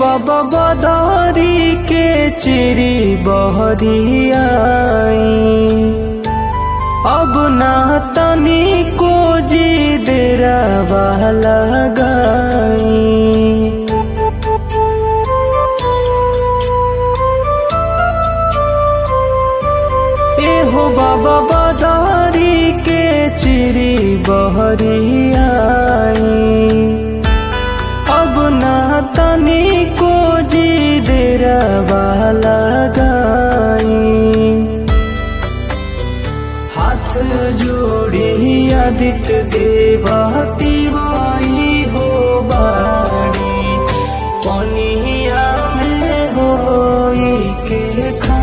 बाबा बदारी के चिरी बहरी आई अब ना तनी को जी देरा वाला गाई एहो बाबा बदारी के चिरी बहरी आई अब ना तनी को जी देरा वाला गाई हाथ जोड़ी आदित्य देवती वाई हो बाड़ी पनिया में होई के खा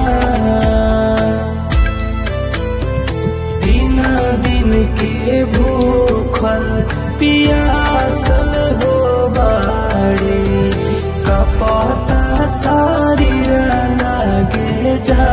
दिन दिन के भूखल पियासल हो बाड़ी कपता शरीर लागे जा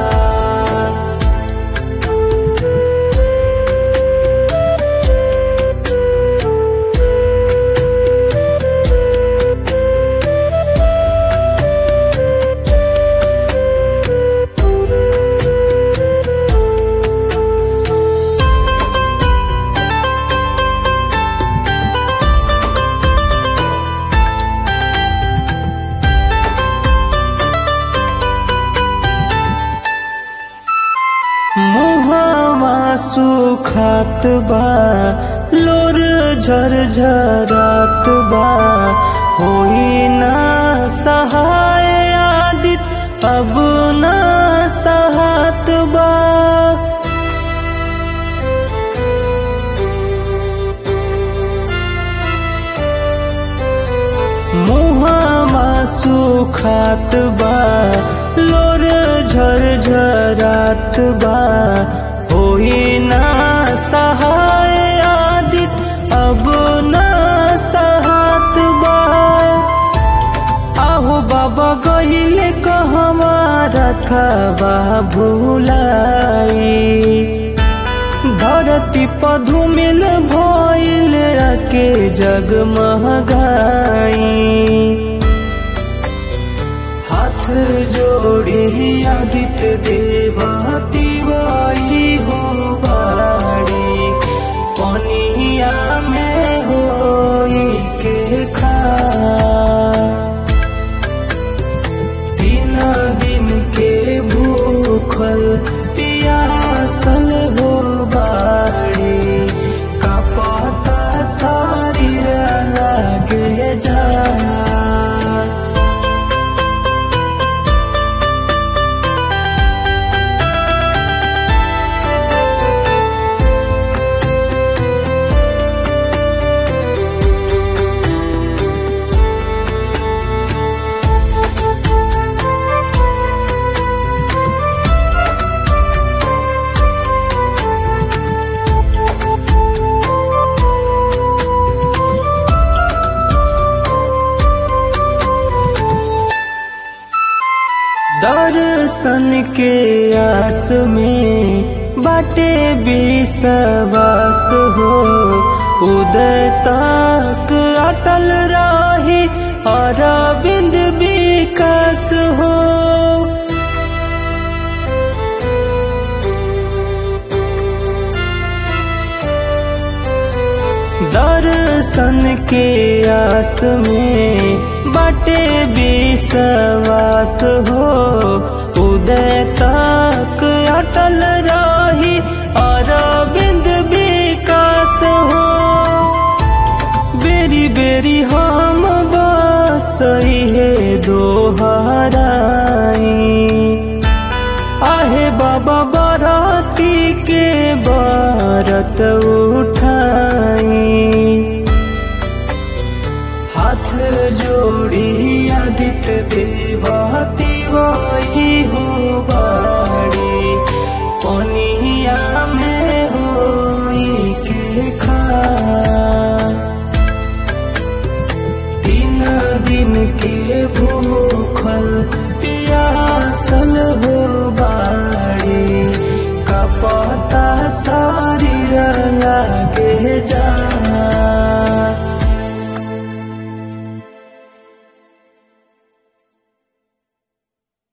मुहावा सुखात बा लोर झरझरात बा होई ना सहाय आदित अब ना सहात बा मुहावा सुखात बा लोर झरझरात बा होई ना सहाय आदित अब ना सहात बा आहो बाबा गहिले कहवा रखबा भूलाई धरती पधुमिल भइल के जगमगाई हाथ जोड़ी आदित्य देवती वाई हो बाड़ी पनिया में होई के खा दिन दिन के भूखल पियासल हो बाड़ी कपता शरीर लागे जा दर्शन के आस में बाटे विश्वास हो उदय तक अटल रही अरविंद विकास हो दर्शन के आस में बाटे विश्वास हो उदय तक अटल रही अरविंद विकास हो बेरी बेरी हम बस है दोहराई आहे बाबा बाराती के बारत उठाई हाथ जोड़ी आदित्य देवती वाई हो